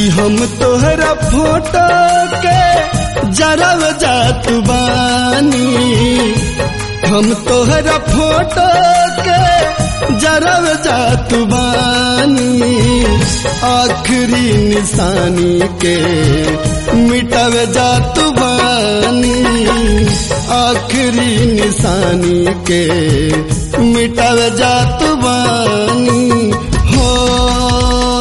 कि हम तोहरा फोटो के जरब जात बानी हम तोहरा फोटो के जरब जात बानी आखिरी निशानी के मिटब जात बानी आखिरी निशानी के मिटब जात बानी हो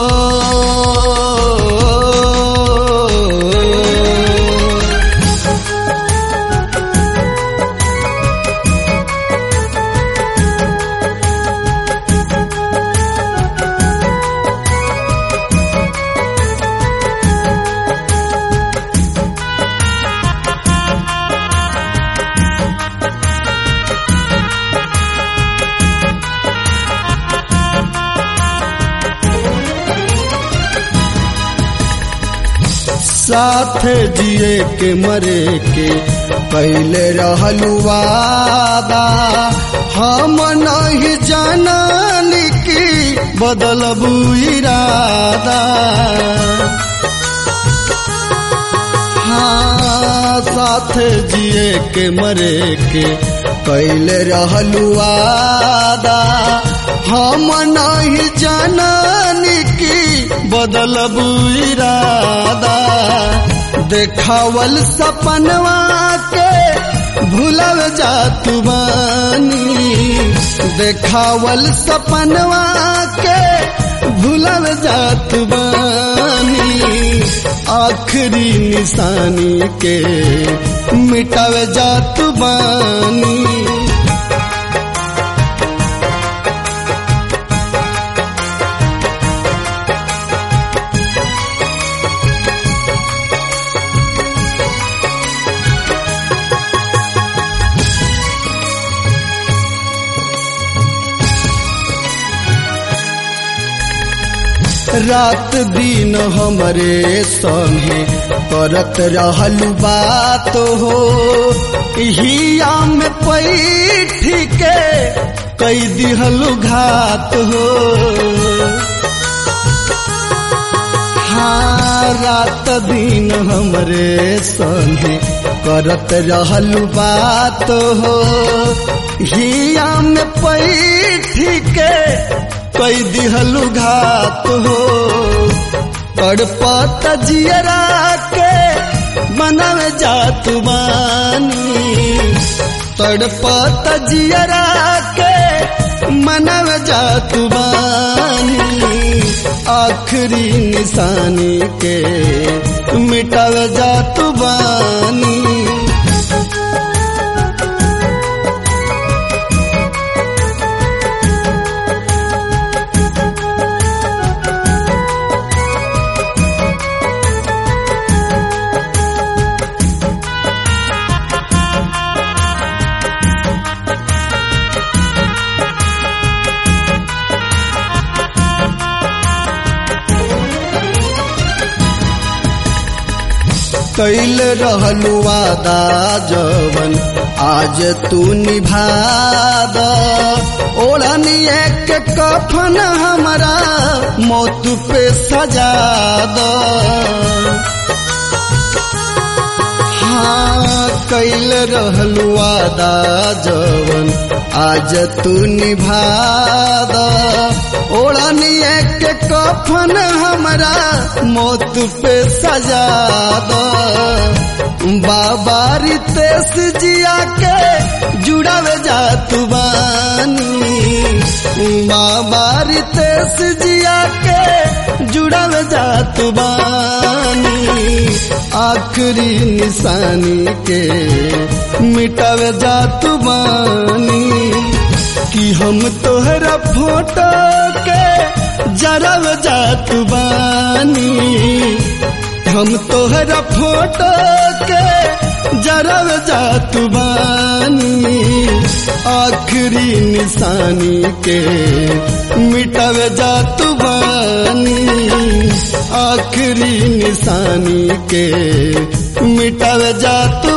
साथ जिए के मरे के पहले रहलू वादा हम नहीं जानन की बदलबू इरादा हाँ साथ जिए के मरे के पहले रहलू वादा हम नहीं जानन की बदलबू इरादा देखावल सपनवा के भूलल जात बानी देखावल सपनवा के भूलल जात बानी आखिरी निशानी के मिटाव जात बानी रात दिन हमरे संगे करत रहलू बात हो हिया में पैठ के कई दिहलू घात हो हाँ रात दिन हमरे संगे करत रहलू बात हो हिया में पैठ के कई दिहलु घात हो तड़पत जियरा के मनव जात बानी तड़पत जियरा के मनव जात बानी आखिरी निशानी के मिटव जात बानी कैल रहलू वादा जवन आज तू निभाद ओढ़नी एक कफन हमारा मौत पे सजा द हाँ कैल रहलू वादा जवन आज तू निभाद ओढ़नी एक कफन हमारा मौत पे सजा दो बाबा रितेश जिया के जुड़ावे जात बानी बाबा रितेश जिया के जुड़ावे जात बानी आखिरी निशानी के मिटावे जात बानी कि हम तोहरा फोटो के जरब जात बानी हम तोहरा फोटो के जरब जात बानी आखिरी निशानी के मिटब जात बानी आखिरी निशानी के मिटब जात